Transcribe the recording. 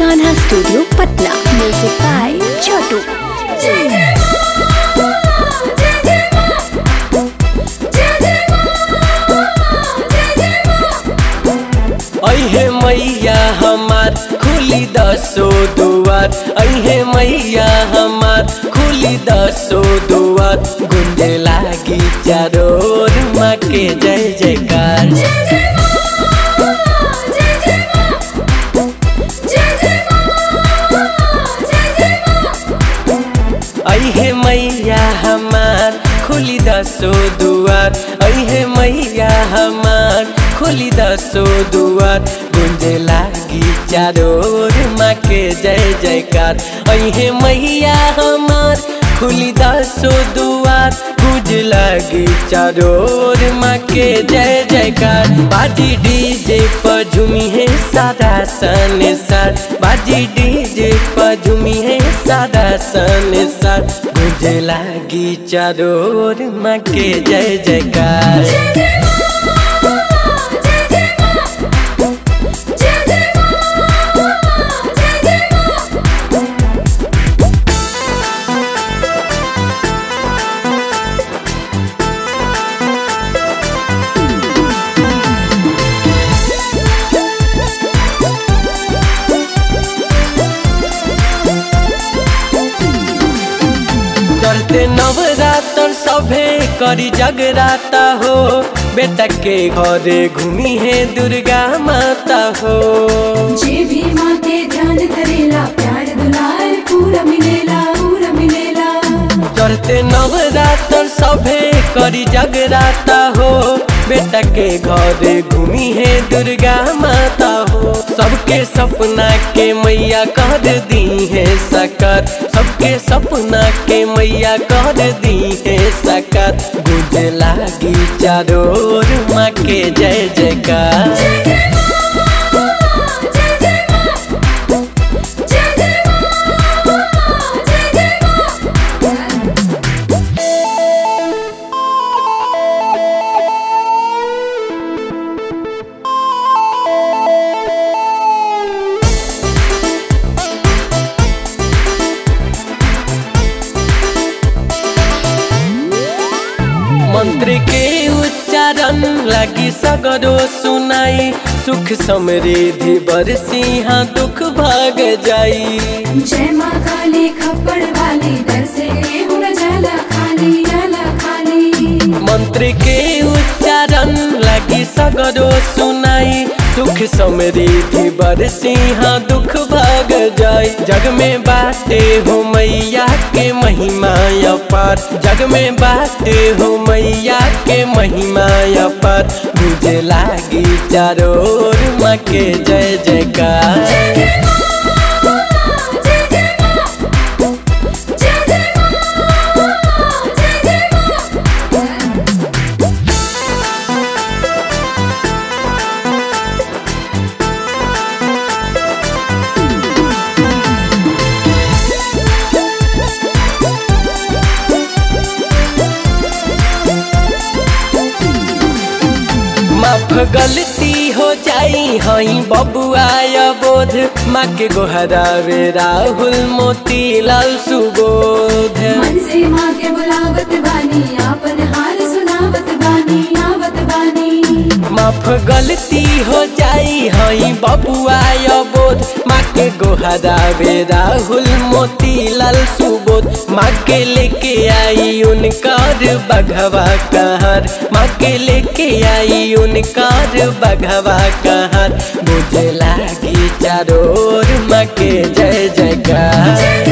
Kanha studio Patna music by Chhotu अहे मैया हमार खुली दसो दुआर अहे मैया हमार खुली दसो दुआर गुंजे लागी चारोर माँ के जय जयकार अहे मैया हमार खुली दसो दुआर अहे मैया हमार खुली दसो दुआर गुंजे लागी चारोर माँ के जय जयकार अहे मैया हमार खुली दसो दुआर गुंज लागी चारोर माँ के जय जयकार बाजी डीजे पर झूमी है सादा सन सर बाजी डीजे पर झूमी है सादा सन सर गुंज लागी चारोर माँ के जय जयकार चलते नवरात्र सभे करी जगराता हो बेटा के घरे घूमी है दुर्गा माता हो जे भी माँ के ध्यान करेला प्यार दुलार पूरा मिलेला पूरा मिलेला चलते नवरात्र सभे करी जगराता हो बेटा के घरे घूमी है दुर्गा माता हो सबके सपना के मैया कर दी है सकर सबके सपना के मैया कर दी है सकर गुज लागी चारोर माँ के जय जयकार मंत्र के उच्चारण लगी सगरो सुनाई सुख समृद्धि बरसी हाँ दुख भाग जाई जय माँ काली खप्पड़ वाली दर से हुन जाला खाली जाला खाली मंत्र के उच्चारण लगी सगरो सुनाई सुख समृद्धि बरसी हाँ दुख भाग जाई जग में बाटे हो मैया के महिमा अपार जग में बाटे हो मैया के महिमा अपार मुझे लागी चारोर माँ के जय जयकार माफ गलती हो जाई हई बबुआ बोध माँ के गोहरावे राहुल मोती लाल सुबोध मन से माँ के बुलावत बानी आपन हाल सुनावत बानी आवत बानी माफ गलती हो जाई हई बबुआ बोध माँ के गोहरावे राहुल मोती लाल सुबोध माँ के लेके आई उनकार बघवा कहर माँ के लेके आई उनकार बघवा कहर मुझे लागी चारोर माँ के जय जयकार